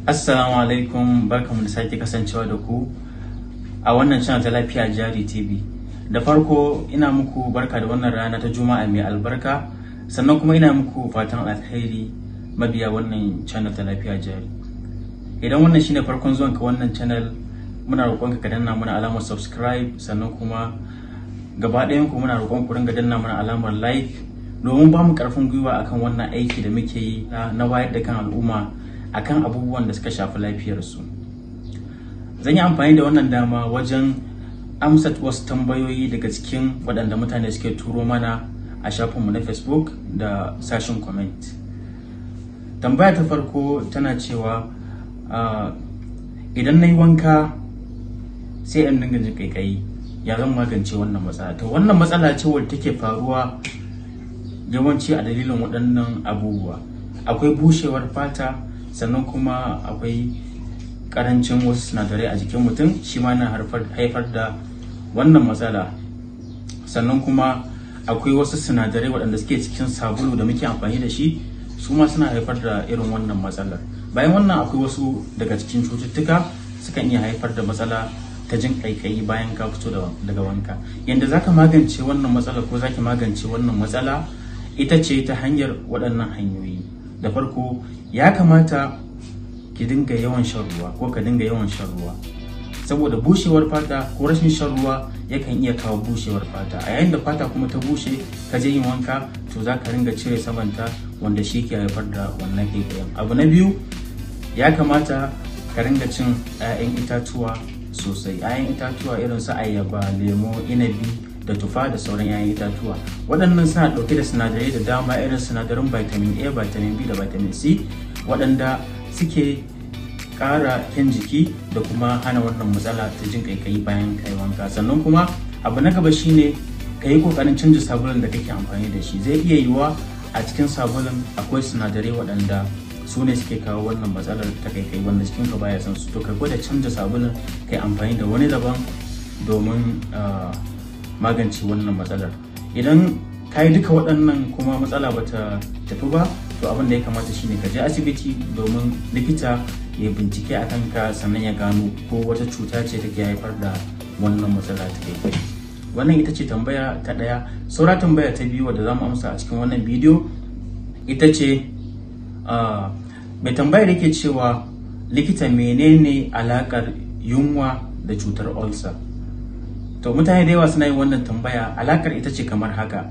Assalamu alaikum barkamu da sake kasancewa da ku a wannan channel ta lafiya jari TV. Da farko ina muku barka da wannan rana ta Juma'a mai albarka sannan kuma ina muku fatan alheri mabiya wannan channel ta lafiya jari. Idan wannan shine farkon zuwan ka wannan channel muna roƙon ka danna mana alamar subscribe sannan kuma gaba ɗayan ku muna roƙon ku ringa danna mana alamar like domin ba mu ƙarfin gwiwa akan wannan aiki da muke yi na wayar da kan al'umma akan abubuwan da suka shafi lafiyarsu zan yi amfani da wannan dama wajen amsa wasu tambayoyi daga cikin waɗanda mutane suke turo mana a shafinmu na facebook da sashen comment tambaya ta farko tana cewa idan na yi wanka sai in dinga jin kaikayi ya zan magance wannan matsala to wannan matsala ce wadda take faruwa yawanci a dalilin waɗannan abubuwa akwai bushewar fata sannan kuma akwai karancin wasu sinadarai a jikin mutum shi ma na haifar da wannan matsala sannan kuma akwai wasu sinadarai waɗanda suke cikin sabulu da muke amfani da shi su ma suna haifar da irin wannan matsalar bayan wannan akwai wasu daga cikin cututtuka sukan iya haifar da matsala ta jin kaikayi bayan ka fito daga wanka yadda zaka magance wannan matsala ko zaki magance wannan matsala ita ce ta hanyar waɗannan hanyoyi da farko ya kamata ki dinga yawan shan ruwa ko ka dinga yawan shan ruwa saboda bushewar fata ko rashin shan ruwa yakan iya kawo bushewar fata a yayin da fata kuma ta bushe ka je yin wanka to za ka ringa cire samanta wanda shi ke haifar da wannan kaikayin abu na biyu ya kamata ka ringa cin 'ya'yan itatuwa sosai 'ya'yan itatuwa irin su ayaba lemo inabi da tufa da sauran 'ya'yan itatuwa waɗannan suna ɗauke da sinadarai da dama irin sinadarin vitamin a vitamin b da vitamin c waɗanda suke ƙara kyan jiki da kuma hana wannan matsala ta jin kaikayi bayan kai wanka sannan kuma abu na gaba shine ka yi ƙoƙarin canza sabulun da kake amfani da shi zai iya yiwuwa a cikin sabulun akwai sinadarai waɗanda su ne suke kawo wannan matsalar ta kaikai wanda cikin ka baya san su to ka gwada canza sabulun kai amfani da wani daban domin magance wannan matsalar idan ka yi duka waɗannan kuma matsala bata tafi ba to abin da ya kamata shine ka je asibiti domin likita ya bincike a kanka sannan ya gano ko wata cuta ce take haifar da wannan matsala ta kai wannan ita ce tambaya ta ɗaya saura tambaya ta biyu wadda za mu amsa a cikin wannan bidiyo ita ce mai tambaya da ke cewa likita menene alakar yunwa da cutar ulcer to mutane da yawa suna yin wannan tambaya alakar ita ce kamar haka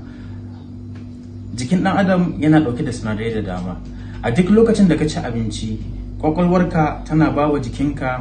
jikin ɗan adam yana ɗauke da sinadarai da dama a duk lokacin da ka ci abinci kwakwalwarka tana ba wa jikinka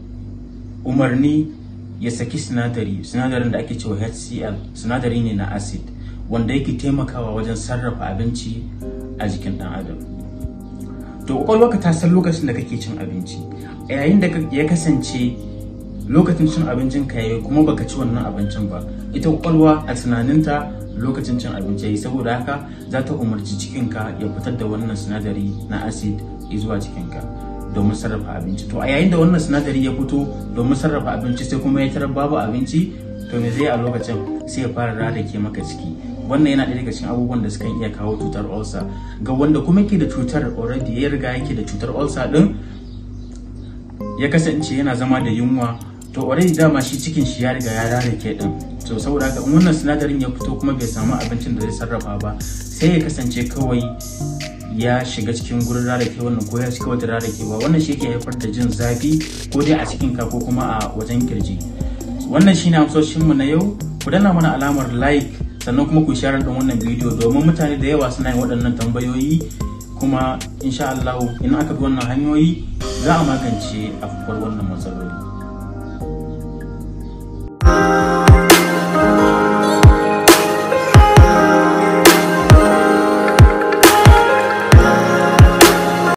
umarni ya saki sinadari sinadarin da ake cewa hcl sinadari ne na acid wanda yake taimakawa wajen sarrafa abinci a jikin ɗan adam to kwakwalwarka ta san lokacin da kake cin abinci yayin da ya kasance lokacin cin abincin ka yayi kuma baka ci wannan abincin ba ita kwakwalwa a tunaninta lokacin cin abinci yayi saboda haka za ta umarci cikinka ya fitar da wannan sinadari na acid zuwa cikinka domin sarrafa abinci to a yayin da wannan sinadari ya fito domin sarrafa abinci sai kuma ya tarar babu abinci to me zai a lokacin sai ya fara rarrake maka ciki wannan yana ɗaya daga cikin abubuwan da suka iya kawo cutar ulcer ga wanda kuma ke da cutar already ya riga yake da cutar ulcer din ya kasance yana zama da yunwa to already dama shi cikin shi ya riga ya rarrake din to saboda haka in wannan sinadarin ya fito kuma bai samu abincin da zai sarrafa ba sai ya kasance kawai ya shiga cikin gurin rarrake wannan ko ya shiga wata rarrakewa wannan shi ke haifar da jin zafi ko dai a cikin ka ko kuma a wajen kirji wannan shine amsoshin mu na yau ku danna mana alamar like sannan kuma ku share din wannan bidiyo domin mutane da yawa suna yin waɗannan tambayoyi kuma insha Allah in aka bi wannan hanyoyi za a magance afkuwar wannan matsaloli